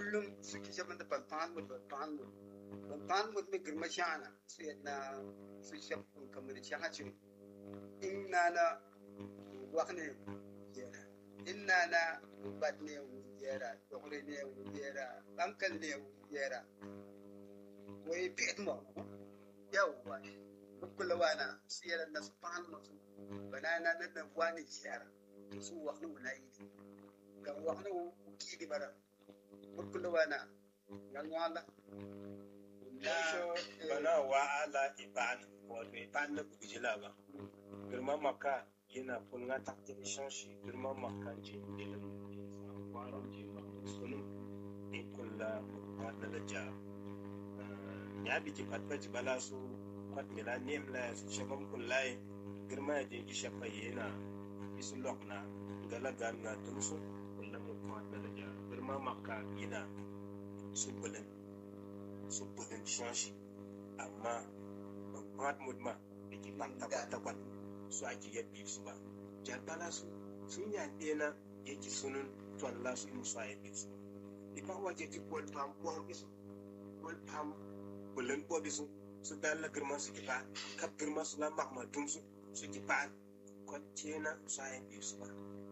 kullum suke shaban da balfan mut balfan mut balfan mut mai girma shana su yadda su shabun kamar shi hacin inna na wakne yera inna na bat ne yera dokre ne yera ankal ne yera wai bit mo yawwa kula wana su yera na su fan mutu banana na na wani yera su wakne wala yi kan wakne ki di bara kula wana ngan wala so bana wa ala iban wato iban na bujila ba girma maka yana kunga takti shanshi girma maka je ilin kwaron je ma sunu in kulla ma dalaja ya biki fatfaji bala su kwat mila nem la su shabam kullai girma ya je isha yana isu lokna gala ganna tumsu kullum ma dalaja girma maka yana su bulin su bulin shanshi amma ban ma da ke ban takwat su ake yabbi su ba jarbala su sun yaɗe na yake sunun tuwalla su in su a yabbi su ipa waje ti kwal pam kwam bisu kwal pam bulan ko bisu su dalla girma su ki ba kap girma su la makma dum su su ki ba kwal na su a yabbi su ba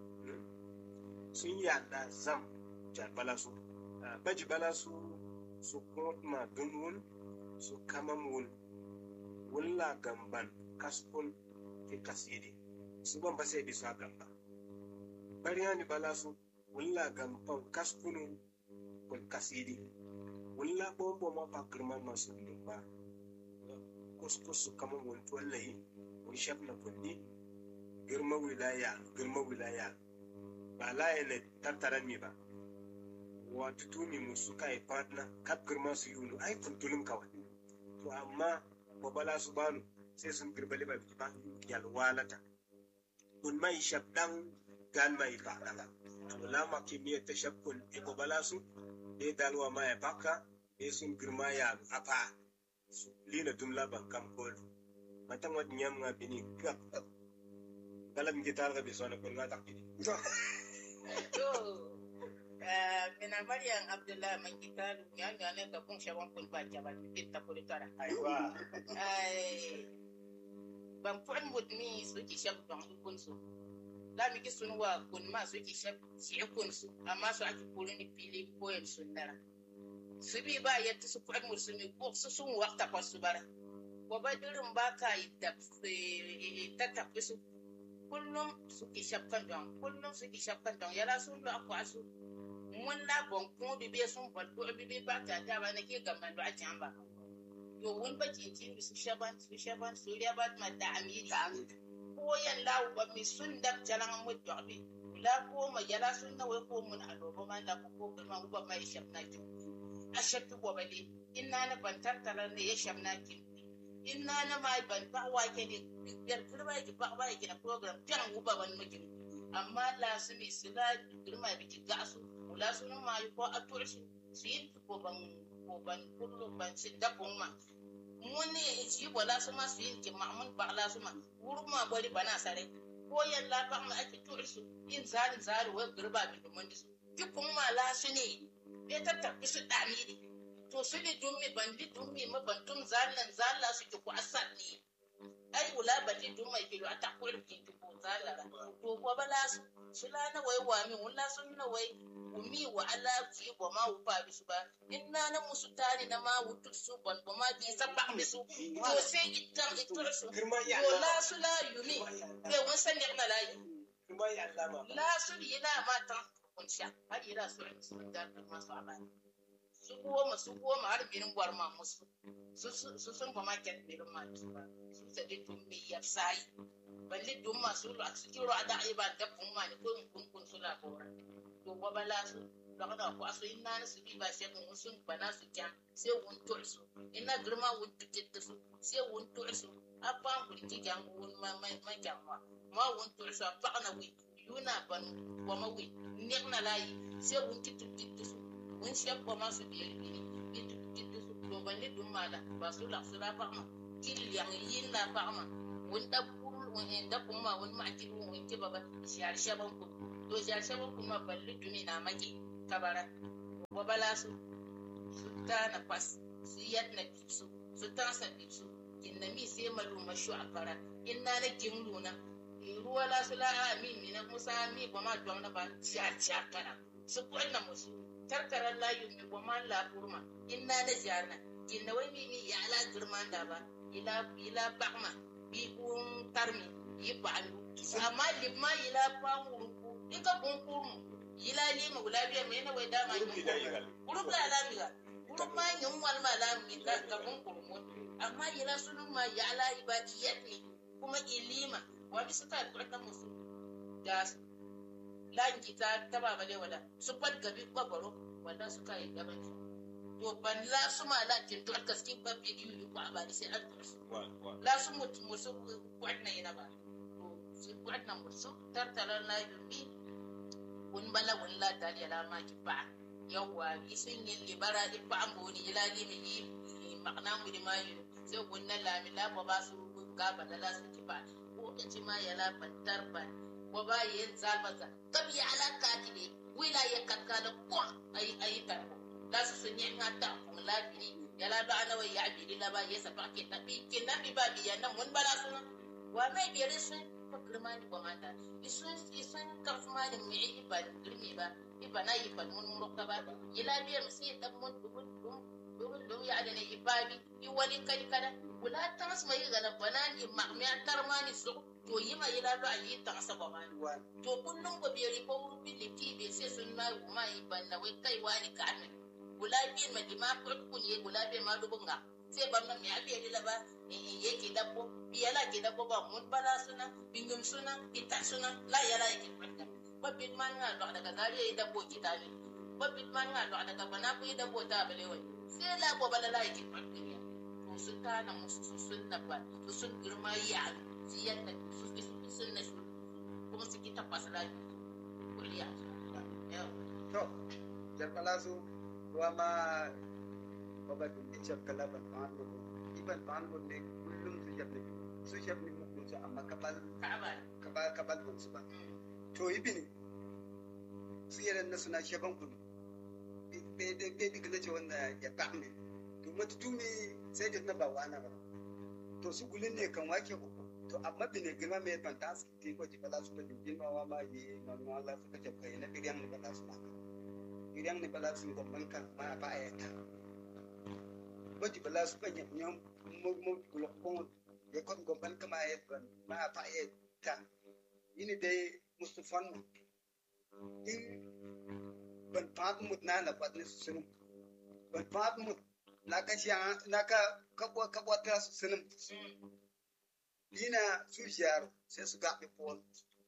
sun yaɗa zam jarbala su baji bala su su kuma dun wun su kaman wun wulla gamban kaskun ke kasiri su ban sai bisa gamba bariya ni bala su wulla gamban kaskunu kun kasiri wulla bombo ma ba girma masu ba kuskus su kaman wun tuwallahi wun shaf na kunni girma wilaya girma wilaya ba laye ne tattara mi ba wato tumi musu kai partner kap girma su yulu ai kuntulun kawai to amma babala su banu sai sun girbali ba ba yalwalata kun mai shabdan gan mai fadala to lama kimiyya ta shakkun e babala su e dalwa ma ya baka e sun girma ya apa su lina dumla ban kam kol matan wad nyam nga bini gap galam gitar ga bisona kun ga takini to mina maryam abdullahi man gitaru ya ga ne ka kun shawan kun ba jaba bitta kuri tara aiwa ai ban fuan mudmi su ki shab ban kun su la mi ki sun wa kun ma su ki shab ci kun su amma su aki kuri ni fili koyar sun dara su bi ba yadda su fuan mud su mi ko su sun wakta kwa su bara wa ba dirin ba ka yi da ta tafi su kullum su ki shab kan don kullum su ki shab kan don yara sun lo akwa su mun la bon kun bi be sun fal ko bi be ba ta ta ba nake gamban do a can ba to wun ba cincin su shaban su shaban su ya ba ma da amiri ko yan la wa mi sun da jalan mu do bi la ko ma yala sun na wai ko mun a do ma la ko ko ma ba mai shabna ki a shabtu ko ba di inna na ban tattara ne ya shabna ki inna na mai ban ba wa ke ni biyar kirba ki ba ba ki na program tan uba ban miki amma la su mi sila girma biki ga su la sunu ma ko a turshi su yi ko ban ko ban kullu ban si da kun ma mun ne shi ko la su ma su yi ki ma mun ba la su ma wuru ma bari bana sare ko yalla ba ma ake turshi in zari zari wai girba bi da mun su ki kun ma la su ne be ta tafi su dami ne to su ne dummi ban di dummi ma ban dum zallan zalla su ki ku asad ne ai wula ba di dum mai kilo ata ko ki ko zalla to ko bala su sula na wai wa mi wula sun na wai umi wa ala fi wa ma wupa bisu ba inna na musu tari na ma wutu su ban ba ma bi sabba bisu to sai itan itur su girma ya to la su la yumi ke won san na la yi girma ya Allah ma la su ila ma tan kun sha har ila su su da ma su abani su goma su goma har binin gwarma musu su su sun ba ma ket binin ma su ba su ta di tun mi ya sai balle dun ma su a su kiro ada ai ba da kun ma ne ko kun kun su la bora to wabala su lagada ko aso inna na su bi ba sai mun sun bana su kyan sai wun tul su inna girma wun tukitta su sai wun tul su apa mun ki kyan wun ma ma ma kyan ma ma wun tul su apa na wi yuna ban wa ma wi nek na layi sai wun ki tukitta su wun shek ko ma su bi bi bi tukitta su to ban ni dum mala ba su la su la pa ma ki yang yin la pa ma wun da kul wun da kuma wun ma ki wun ki baba shi har shaban ku to jarshe kuma balli dumi na maki kabara wa bala su su tana pas su yadna su su tasa su kinna mi sai malu mashu akara inna na kimluna ruwa la su la amin mi na musa mi ba ma don na ba sha sha kana su kwanna musu tarkaran layu mi ba ma la kurma inna na jarna kinna wai mi mi ya ala girman da ba ila ila bakma bi kun tarmi yi ba'alu amma limma ila famuru ika kun kurmu ila lima wula biya mai na wai dama Kurmi da yigal. kurub la lamiga kurub ma yin wal ma lami ka ka kun kurmu amma ila sunun ma ya ala ibadiyat ne kuma ilima wani suka kurta musu da lanki ta ta baba dai wala su fat gabi babaro wanda suka yi gaban su to ban la su ma la tin to kaskin babbi yi ko abali sai an tursu Wa wa. la su mutu musu kwanna yana ba to su kwanna musu tartara na yumi kun bala wun la dali ala ma ki ba yawa isin yin libara di ba an boni ila limi yi makna mu di mayu sai kun na lami la ba ba su ga ba la su ki ba ko ci ma yala bantar ba ko ba yin zalbaza kabi ala katibe wila ya kakkala ko ai ai tarbo la su sun yi ngata kun labiri yala ba ana wai ya biri la ba yesa ba ke tabi ke na bi ba bi ya na mun bala suna wa mai biri sun ko girma ni ko mata isun isun ka kuma da me yi ba girmi ba iba na yi ban mun murka ba ila biyar mu sai dan mun dubun dum dubun dum ya da ne ibabi i wani kai kada wala tas mai ga na banan i ma'miya tarmani su to yi ma ila ba yi ta saba ma wa to kullum ko biyari ko wurin liti be sai sun ma ma yi ban na wai kai wani ka amin wala bi ma di ma ko kun ye wala bi ma dubun ga sai ban na me abi di la ba in ye ki dabbo bi yala ki dabbo ba mun bala suna bingum suna ita suna la yala ki kwanta ba bit man nga do daga zari ye dabbo ki ta ne ba bit man nga do daga bana ku ye dabbo ta bale wai sai la ko bala la ki kwanta ne to sun ta na musu su sun na ba su sun girma ya su yadda su su sun na su kuma su ki tabbasa la kuliya yau to jarbala su wa ma baba dum ni chap kala ban pan ko iban pan ko ne kullum su jabne su jabne mu ko amma kabal ka'aba kabal kabal ban su ba to ibini su yaran na suna shaban kun be de be di kana ce wanda ya kamne to mata tumi sai da na ba wana ba to su gulin ne kan wake ko to amma bine girma mai fantastic ti ko ji bala su ba din girma wa ma yi manu Allah su ka jabka na biriyan ne bala su na biriyan ne bala su ko man kan ma ba ya ta ko ji bala su ka nyam nyam mo mo gulo ko ya kon go ban kama ya ban ma ba ya ta ini dai mustafan in ban fat mut na na pat ne sunum ban fat mut na ka sha na ka kabwa kabwa ta sunum ina su shiyar sai su gaɓe pol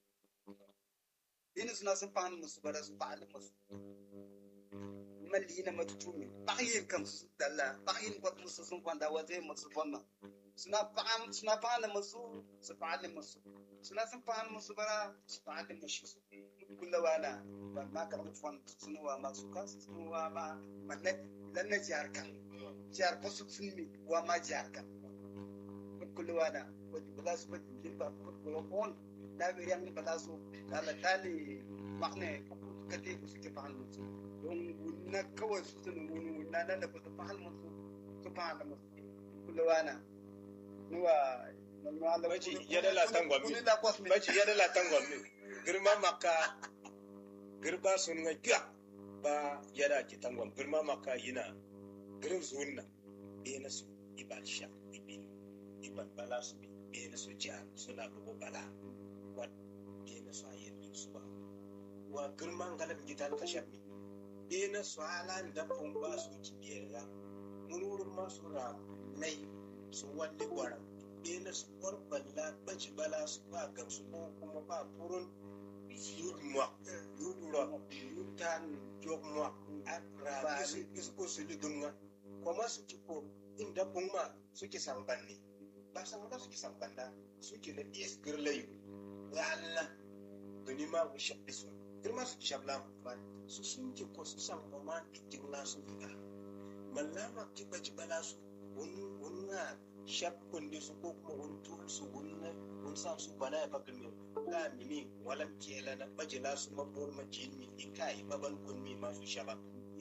ina suna sun fahimta musu bara su fa'ali musu malli na matutumi ɓayin kam su dalla ɓayin kwat musu sun kwanda wata musu fonna suna fahim suna fahimta musu su fa'ali musu suna sun fahimta musu bara su fa'ali musu kullawa na ba ma karɓi fon suna wa ma su kasu suna wa ma manne lanna jihar kan jihar kwasu sun mi wa ma jihar kan kullawa na wani ba za su bari jin ba kuma kon na bi yan ba za su kala tali makne ka te ku suke fahal musu don wunna kawai su sun wuni wunna nan da ba su fahal musu su fahal musu kullawa na nuwa Baji yada la tangwa mi. kuni la kos mi Baji yada la tangwa mi. Girma maka girba sun nga gya ba yada ki tangwa girma maka yina girin zunna be na su ibal sha ibi ibal bala su bi be na su ja suna bugu bala wat be na su ayin su ba wa girma ngalam gitan ka shabbi be na su halan da fun ba su ki biyarra mururin ma su ra nai su walli gwaran be na su balla baji bala su ba gamsu ko kuma ba furun yudmwa yudura yutan jogmwa ra isu isu ko su lidunga kuma su ci ko inda kuma suke sambanni ba san da suke sambanda suke da is girlayu ya Allah duni ma mu shabbi su girma su shabla ba su sun ki ko su san ba ma cikin nasu ga mallama ki baji bala su wani wani shakkun da su ko kuma wani tuwon su wani wani sa su bana ya bakar mai la mini walam kela na bajila su mabor majini ika yi baban kunmi masu shaba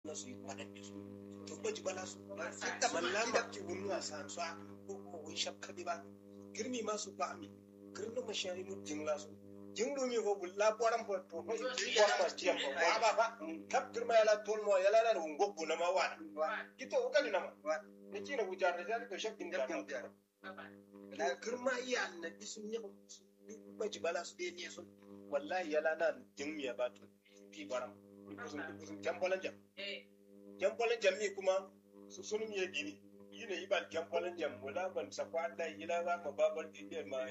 na su yi kwaɗaɗe su to baji bala su Sa- da mallama ki wani wasa su a ko kuma wani shakka ba girmi ma su ba mi girmi ma shari mu jingla su jinglu mi ko bulla boran bo to ko ki boran ma tiyam ko wa ba ba kap girma yala tol mo yala na ngo bu na ma wana kito o kan na ma ne ki na bujar da zalika shakkin da na girma iya annabi sun yi baji bala su dai ne sun wallahi yala na jingmi ya ba to fi boran kusun kusun jambolan jam jambolan jam ni kuma su sun mi gini yine ibal jambolan jam wala ban sa kwanda ila za ma babar dinne ma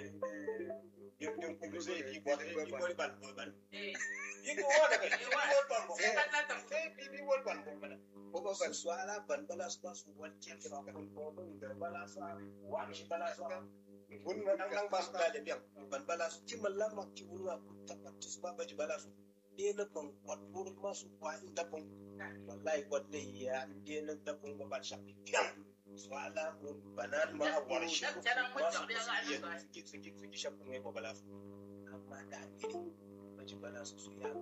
yim din ku zai yi bo yi bo ban bo ban yi ko wala ga yi wol ban bo sai bi bi wol ban bo mana ko ba ban su ala ban bala su ba su wal ken fa ko ko ban da bala sa wa shi bala sa kun na dan dan ba su da da biyan ban bala su ci mallan ma ci wura ku tabbata su ba baji bala su ne na ban kwatur ma su kwa inda ban wallahi wadda ya ne na da ban ba sha biyan su ala mun banan ma a war shi ko ma su iya suke suke suke shafu mai ba bala su amma da ne baji bala su su ya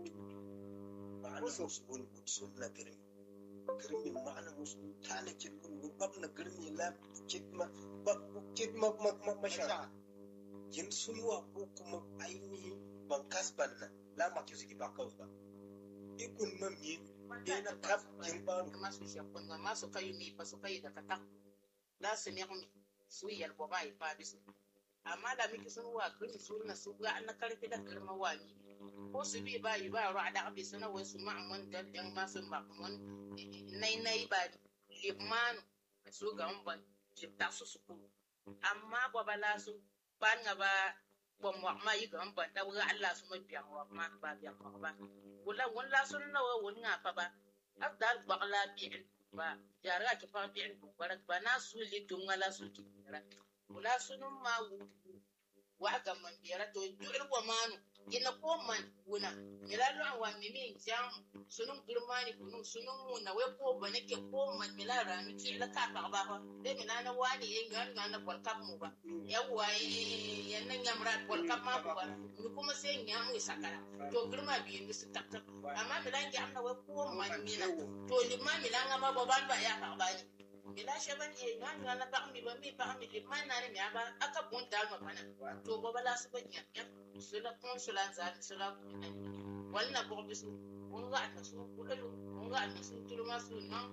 ma'ana su su wani sun na girmi girmi ma'ana musu ta na kirkun gubab na girmi la kidma ba kidma ma ma masha yin sunuwa ko kuma ainihin ban kasban nan la ma ke suke ba kawai ba ikun man mi ne na kaf yin banu ma su shakun ma su kayu mi fa su kayu da kata la su ne mi su yal bo ba fa bisu amma da miki sun wa kun su na su ga an karfi da kalma wa mi ko su bi ba yi ba ra da abi suna wai su ma'amun da dan ma su ma'amun nai nai ba limanu su ga mun ban jibta su su ku amma ba bala su ban ga ba ba mu ma yi ga mun ban da ga Allah su ma biya wa ma ba biya ko ba wala wala sun na wa wani nga fa ba afdal bagla bi'in ba jara ki fa bi'in ku barak ba na su li dungala su ki wala sunun ma wu wa ga man biyara to du'ir wa manu ina ko man wuna milalo wa mimi jam sunun girmani kunu sunun mu na we ko bane ke ko man milara mi ki la ka ba ba de minana wani yin gan na kwal kap mu ba yawa yan nan yamra kwal kap ma ba ni kuma sai nyam ni sakara to girma bi ni su tak tak amma milan jam na we ko man mina to limma milan ma ba ban ba ya ka ba ni mila shaban e nan na ba mi ba mi ba mi limma na ni ba aka bun dal ma bana to ba bala su ba nyam sula kun sula zan sula walna bo bisu mun ga ta su kulalu mun ga ta su turma su nan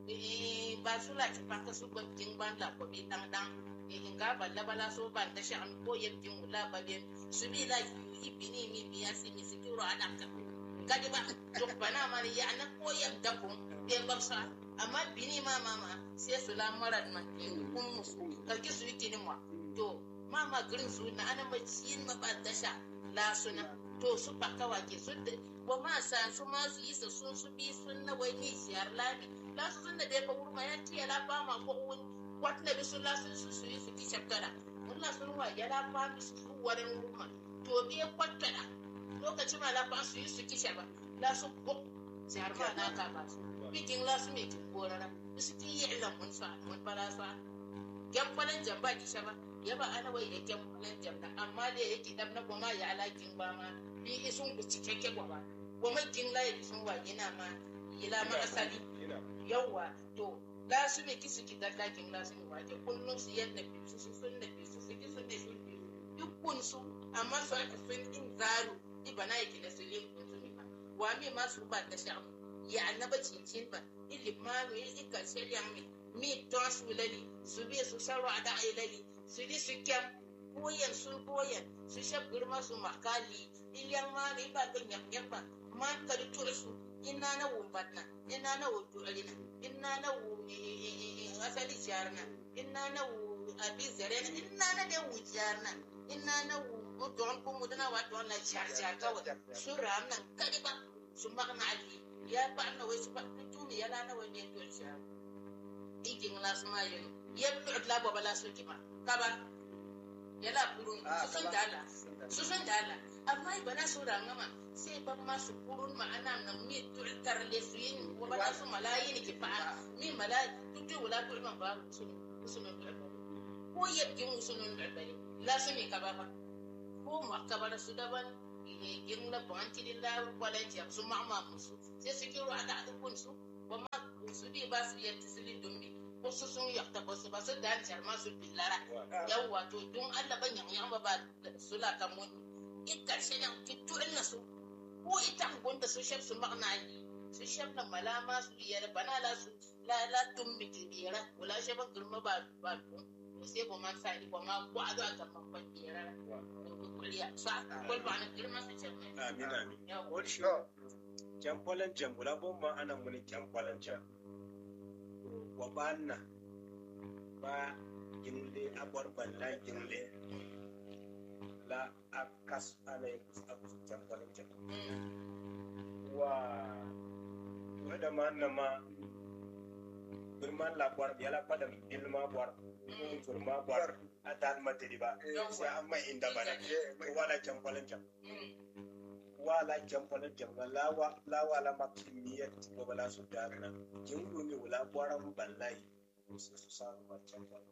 eh ba sula ci pa ka su ban tin ban la ko bi dan dan eh ga balla bala so ban da shan ko yin tin wala ba bi su bi la yi bini mi biya si mi sikiro ana ka gadi ba to bana ma ya na ko yin da kun be ba sa amma bini ma mama sai sula maran man kun musu ka ki su yi tinin wa to mama green su na ana maciyin ma ba dasha la suna to su baka wake su da wa ma sa su ma su yi su sun su bi sun na wai ni siyar lami la su sun da dai ka wurma ya tiya la ba ma ko wun wat na bi su la su su su yi su ki shakkara wallah sun wa ya la ba su su warin wurma to bi kwattara lokacin ma la ba su yi su ki shaba la su ko siyar ma na ka ba su bikin la su me ki korara su ki yi ilan mun sa mun fara sa gyan kwanan jamba ki shaba yaba ana wai yake kulan jamna amma da yake dan na goma ya alakin ba ma bi isun ku cikakke goma goma kin la yi sun wa yana ma ila ma asali yawa to la su ne kisu ki dan lakin la su ne wa ke kullun su yadda bi su su sun da bi su su ki sun da su bi dukkan su amma su aka sun in zaru ibana yake da su yin kun su ne ba wa mi ma su ba da sha ya annaba cincin ba ilimanu yi ikar shari'a mi mi ton su lali su bi su sarwa da ilali su di su kyam koyan sun koyan su shab girma su makali iliyan ma ne ba ga nyam ba man ka di tura su ina na wu batna ina na wu du'alina ina na wu asali jarna ina na wu abi zarena ina na da wu jarna ina na wu don ko mu dana wa don na jar jar kawai su ram nan kadi ba su magna ali ya ba na wai su ba tuni ya la na wai ne to jar igin las ma yin yeb la bo bala su ki ba kaba yala kurun su sun dala su sun dala amma ba na su rangama sai ban ma su kurun ma ana nan mi turkar le su yin wa ba su malayi ne ki fa mi malayi tutu wala ko man ba su su non da ko yabgin su non da bari la su ne kaba ba ko ma kaba su daban in la banti dilla wala ji su ma ma musu sai su kiro ada kun su ba ma su bi ba su yadda su bi dumbi wasu sun yakta ba su ba su da hancar ma su billara yawwa to don Allah ban yan yan ba ba su la kan mun in karshe nan fito ina su ko ita gunda su shef su magna su shef na malama su yar bana la su la la dumbi tibira wala shefa girma ba ba dum sai ko man sa ko ma ko ado aka man ban tibira kuliya sa ko ba na girma su ce amin amin yawwa wani shi to jamfalan jam wala bon ma ana muni jamfalan jam wa banna ba gimle abar balla gimle la akas ana yin abu jamfalan jam wa wada ma na ma birman labar ya la pada ilma bar firma bar a dan matiri ba sai an mai inda bana to wala jamfalan jam wala jamfalan jam na lawa lawa la makimiyar ko bala su darna jingu ne wala gwaran ballai su su sa ba jamfalan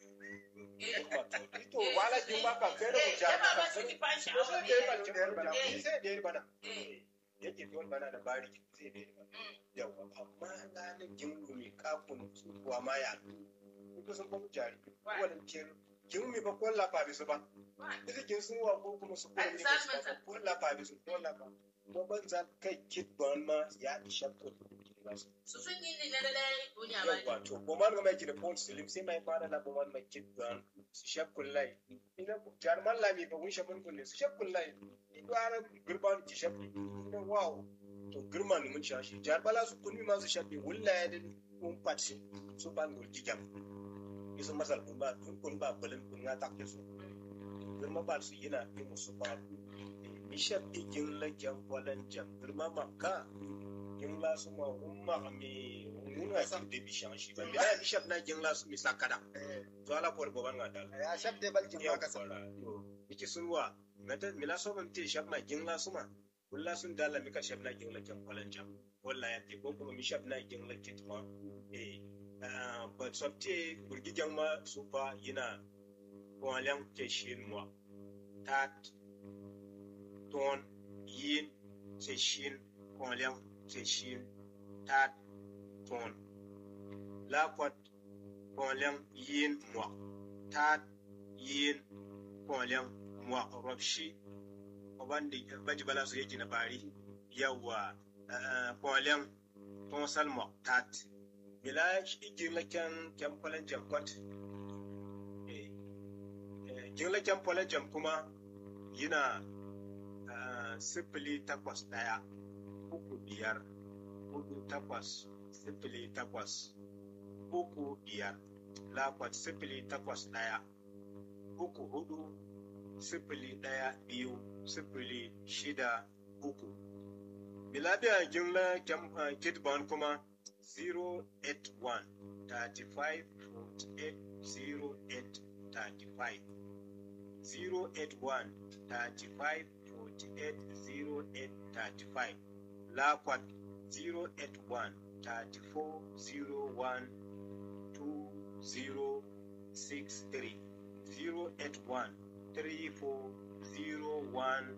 to wala jimba ka fere mu jam ka fere sai da ba jamfalan bana sai da bana yake tuwon bana da bari sai da bana yawa amma na ne jingu ne kafin su kuwa ma ya ko sun ba mu jari wannan kin jingu ba ko la ba su ba Ita sun wa ko kuma su kuma ne ba ko la ba su ko la ba ko ban za kai kit ban ma ya isha to su sun yi ne na lalai duniya ba yawa to ko man ga mai kida point slim sai mai fara la ko man mai kit ban su shaf kullai ina jar man la mi ba wun shafin kullai su shaf kullai ido ara gurban ki shaf ina wow to girman mun ci shi jar bala su kunmi ma su shafi wullaya din kun patsi su ban gurji jam isu masal kun ba kun ba bulin kun ya takke su girma ba su yana yi musu ba bishop igin la jam walan jam girma makka gin la su ma umma mi nuna su da bishan shi ba bila bishop na gin la su mi sakada to ala por boban ga dal ya shaf de bal jin ya ka fara to yake sunwa mata mila so ban te shap ma gin la su ma kulla sun dala mika shap na gin la jam walan jam wallahi ya te ko kuma mi shap na gin la kit ma eh ba sabte burgi ma su fa yana walen ke shin moi tat ton yin se shin walen ke shin tat ton lakwat walen yin moi tat yin walen moi robshi obandi baji bala su yake na bari yawa walen ton salmo tat bila igirla kyan kyan kwalan jamkwat jirla kyan kwalan jam kuma yana ah, sifili takwas ɗaya uku biyar hudu takwas sifili takwas uku biyar lakwat sifili takwas ɗaya uku hudu sifili ɗaya biyu sifili shida uku bilabiya jirla kyan ah, kitban kuma 081 35 48 08 35 081 35 48 08 35 Lakwat 081 34 01 2063 081 34 01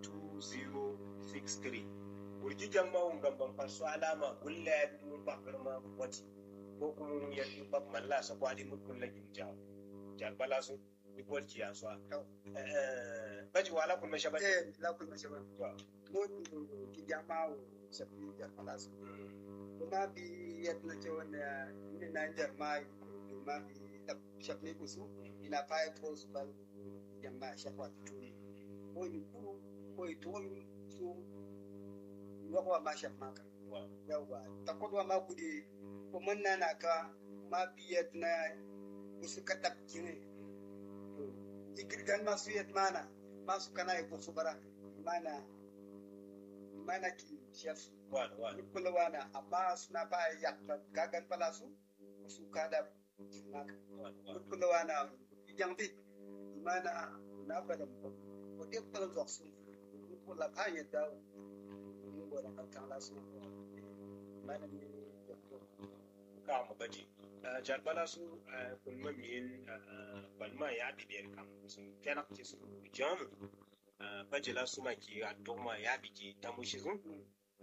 2063 Urji jama'un gamban fasu alama gulla ya fi mun bakar ma wati ko kuma mun ya fi bak malla sa kwadi mun kulla ginja jarbala su ipol ki ya so baji wala kun masha baji eh la kun ma shaba mo ki jama o shafi da falas kuma bi yat na ce wanda ni na jarma ma bi da shafi ku su ina fa ko su ba jama shafa tu ko ni ku ko i to su yawa ma shafi maka yawa ta kodwa ma kudi ko man na na ka ma bi yat na kusu kadap kine igirgan masu yat mana masu kana yi su bara mana mana ki chef wala wala kula wana amma suna ba yakta gagan pala su su kada maka wala wala kula wana yang bi mana na bada ko de pala zo su ko la pa yadda mu go da kan la su mana ni ka mu baji jarbala su kulma min balma ya bibiyar kam sun kenak ci su jamu bajila su ma ki a dogma ya biki ta mushi sun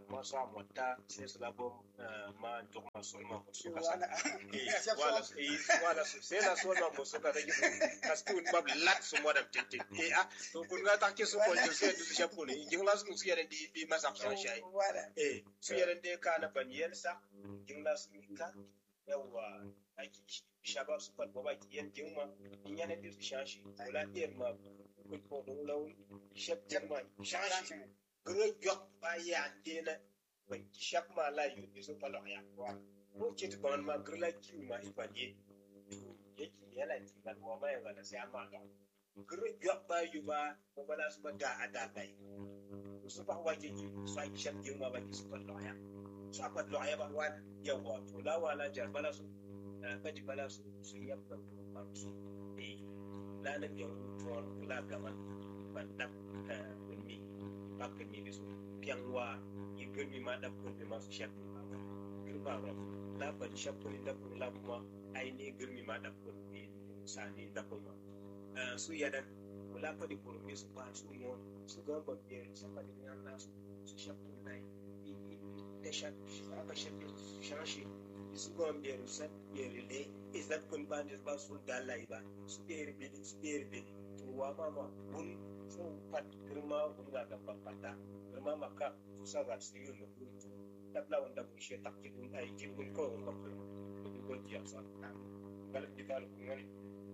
ma so amotta sai su labo ma duk ma so ma ko so ka wana Eh, wala eh, wala so sai na so ma ko so ka da gido kastu bab lat so mo da tete e a to kun ga ta ke so ko jo sai du shapu ne jingla su su yare di di masa so shai wana eh su yare de ka na ban yensa jingla su ka yawa aiki shaba su fat baba ki yen jingma in yana dir shashi wala dir ma ko ko do law shep jingma shashi gro jok ba ya dena ba shep ma la yu ni so palo ya wa ko ke to ban ma gro la ki ma ipanye to yake yana ti ban wa mai ga da sai amma ga gro jok ba yu ba ko ba la su ba da ada dai su ba wa ke ki su ai shep jingma ba ki su palo ya su apa lo ya ba wana yawa to la wala jar bala su baji bala su su yabba ba su e la na ya to la gaman ban da mi ba ka mi bisu pian wa yi gurmi ma da kun ma su shafi ba girba ro la ban shafi ni da kun la kuma ai ne gurmi ma da kun ne sani da kun ma su ya da wala fa di kun mi su ba su mo su ga ba biyar su fa di nan na su su shafi nai da shafi aka shafi shashi su gon biyar sa biyar le isat kun ba ne ba su dalai ba su biyar biyar su biyar biyar to wa ma ma kun so pat girma kun ga ga papata girma maka su sa ga su yi lu tabla wanda mun shi takki kun ai kin kun ko ko ko ko ji asa gal di kal kun ne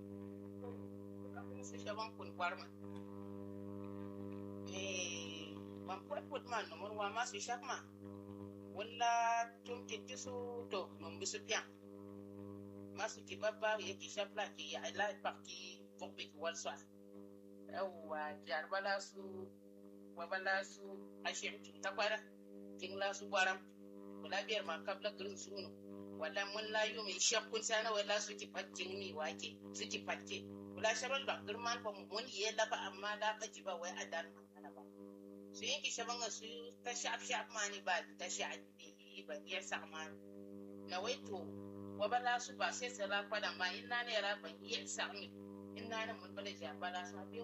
su shaban kun kwarma eh ban kwat put man no mon wa ma su shakma wala tum ke tisu to no bisu pian masu ki babba ya ki shafla ki ya la parti bombe ki wal sa yawa jar bala su wa bala su ashir ta kwara kin la su kwaram wala biyar ma kabla gurin su no wala mun la yu mai shakkun sana wala su ki fatin mi wake su ki fatte wala shabal ba girman fa mun yi lafa amma da ka ji ba wai adan mana ba su yi ki shaban su ta shaf shaf mani ba ta shaf ba ya sama na wai to wa bala su ba sai sai ra kwada ma inna ne ra ban iya sami inna ne mun bala ja bala sa biyo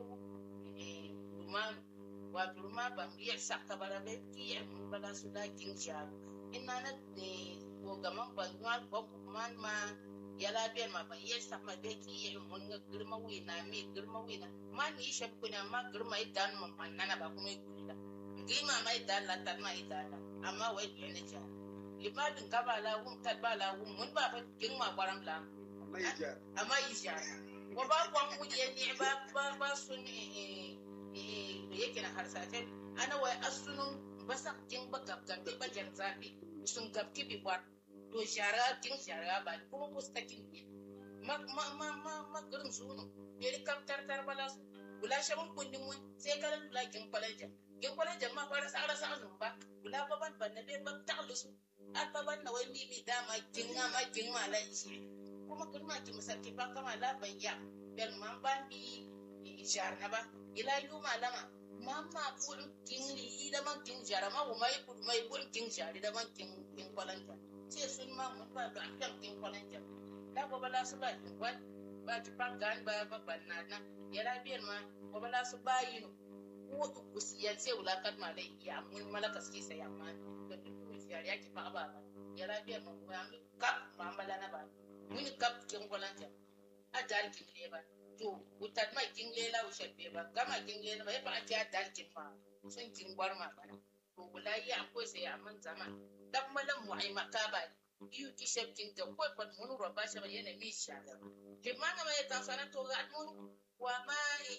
eh duma wa duma ban iya sakka bara be ki mun bala su da kin sha inna ne ne ko gaman ban yuwa ko man ma ya labiyar ma ban iya sakka be ki mun ga girma wi na mi girma wi na ma ni shi kuna ma girma idan mun man nana ba kuma gida girma mai dan la tan ma idan amma wai ne ja limadin ka ba la wum tat ba la wum mun ba fa kin ma baram la amma ya ja amma isha wa ba kwan mu je ni ba ba ba sun eh eh yake na harsate ana wai asunun basa kin ba gab gab ba jan zafi sun gab ki bi war to shara kin shara ba kuma mustakin ne ma ma ma ma ma gurin sunu yeri kam tar tar bala su kula shaban kundin mun sai kalan kula kin kwalaja kin kwalaja ma fara sara sa nun ba kula ba ban ban na be ba ta lusu alba ban na wai bibi dama jinga ma jinga la ishi kuma kuma ki musarki ba kama la ban ya bel man ban bi jar na ba ila yu malama mamma bul kingli ida man king jara ma wo mai bul mai bul king jari da man king king kwalanta ce sun ma mun ba da kan king kwalanta da ko bala su ba king kwal ba ti pan gan ba ba ban na na yara biyar ma ko bala su ba yi no ko ku siya ce wula kat ma dai ya mun malaka ski sai amma da duk yari yake fa ba ba yara biyar ma ko an kap ma bala na ba mun kap king kwalanta a dal king le ba to wutar mai kin lela wushar be ba gama kin lela ba ya fa ake dal kin ma sun kin bar ma bana to wallahi akwai sai amman zama dan malam mu ai makaba iyu ki shafkin ta ko fa mun ro ba shi ba yana mi sha ke ma ga mai kan sana to ga mun wa ma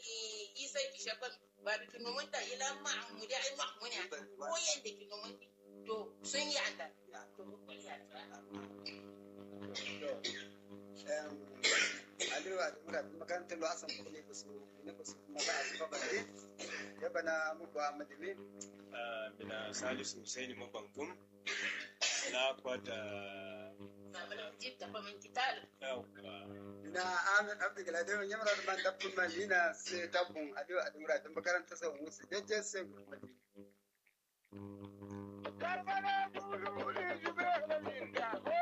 isa ki shafan ba bi kinu mun da ila ma mu da ai ma mun ya ko yanda kinu mun to sun yi anda to ko ya ta aliyu a tura makarantar lo asan ne ba su ne ba su kuma ba a zuba ba ne ya bana mu ba madimi bina salisu husaini mabangum na kwata yawwa na amin abdu galadin ya mara man dabbun man nina sai dabbun aliyu a tura da makarantar sa musu jajjen sai madimi Karbala, Kulu, Kulu, Kulu, Kulu,